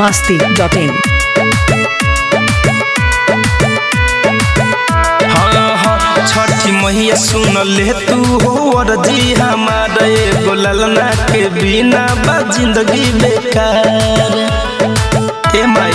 masti.in. हाँ हाँ छठी मैया सुन ले तू हो अर्जी हमार एगो ललना के बिना बा जिंदगी बेकार ए माई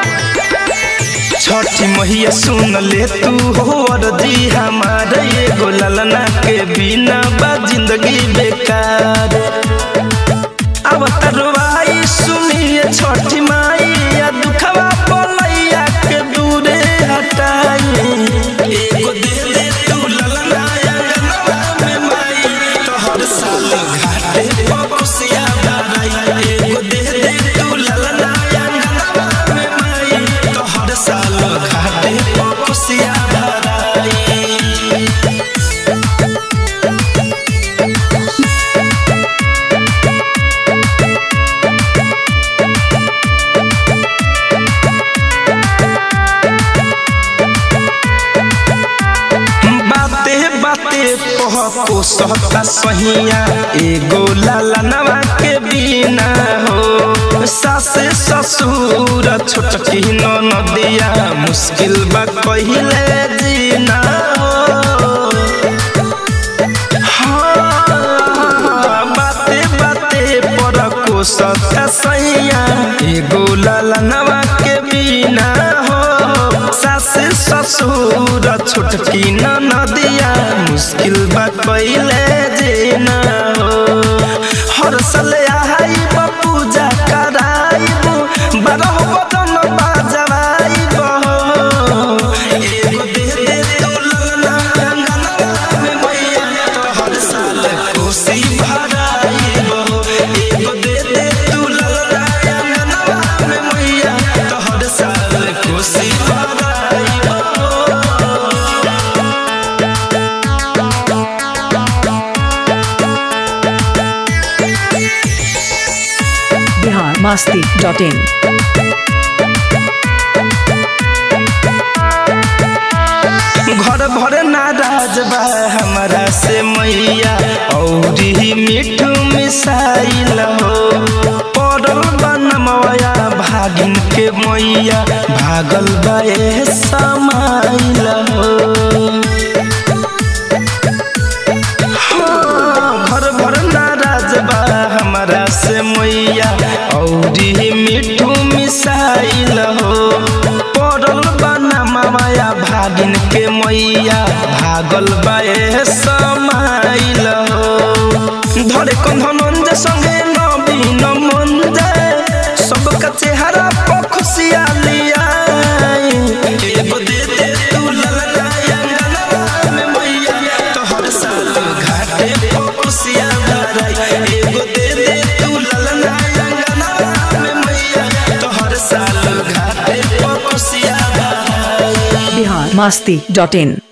छठी मैया सुन ले तू हो अर्जी हमार एगो ललना के बिना बा जिंदगी बेकार अब तरवाई सुनिए छठी माई या दुखवा पलैया के दूरे हटाई एगो दे दे तू ललना या गलवा में माई तो हर साल घाटे पकुसिया भराई एगो दे दे तू ललना या गलवा में माई तो हर साल घाटे पकुसिया भराई बाते बाते पहको सहता सहिया एगो लाला नवा के बिना हो सासे ससुर छोटकी नदिया मुश्किल बा कहिले जीना हो हाँ, बाते बाते परको सता सैया एगो लाला नवा के बिना हो सासे ससुर छोटकी नदिया मुश्किल बा कइले जेना हो हर साल आइब पूजा कराइब बारह बदन बाजवाइब एगो दे दे तू ललना अंगनवा में मैया तो हर साल कोसी भराइब एगो दे दे तू ललना अंगनवा में मैया तो हर साल कोसी भराइब Bihar masti.in. घर भर नाराज बा हमारा से मैया औरी मिठू मिसाइल हो पड़ल बा नमवया भागिन के मैया भागल बा ए समाइल हो हाँ, घर भर नाराज बा हमारा से मैया औरी मिठू मिसाइल हो पड़ल बा माया भागिन के मैया भागल बा ए समाइल हो धरे कंधनंज संगे नवीन मंजे सबका चेहरा पर खुशिया लिया एगो दे दे तू ललना अंगनवा में मैया तो हर साल घाटे पर खुशिया भराई एगो दे दे तू ललना अंगनवा में मैया तो हर साल घाटे पर खुशिया भराई Bihar masti.in.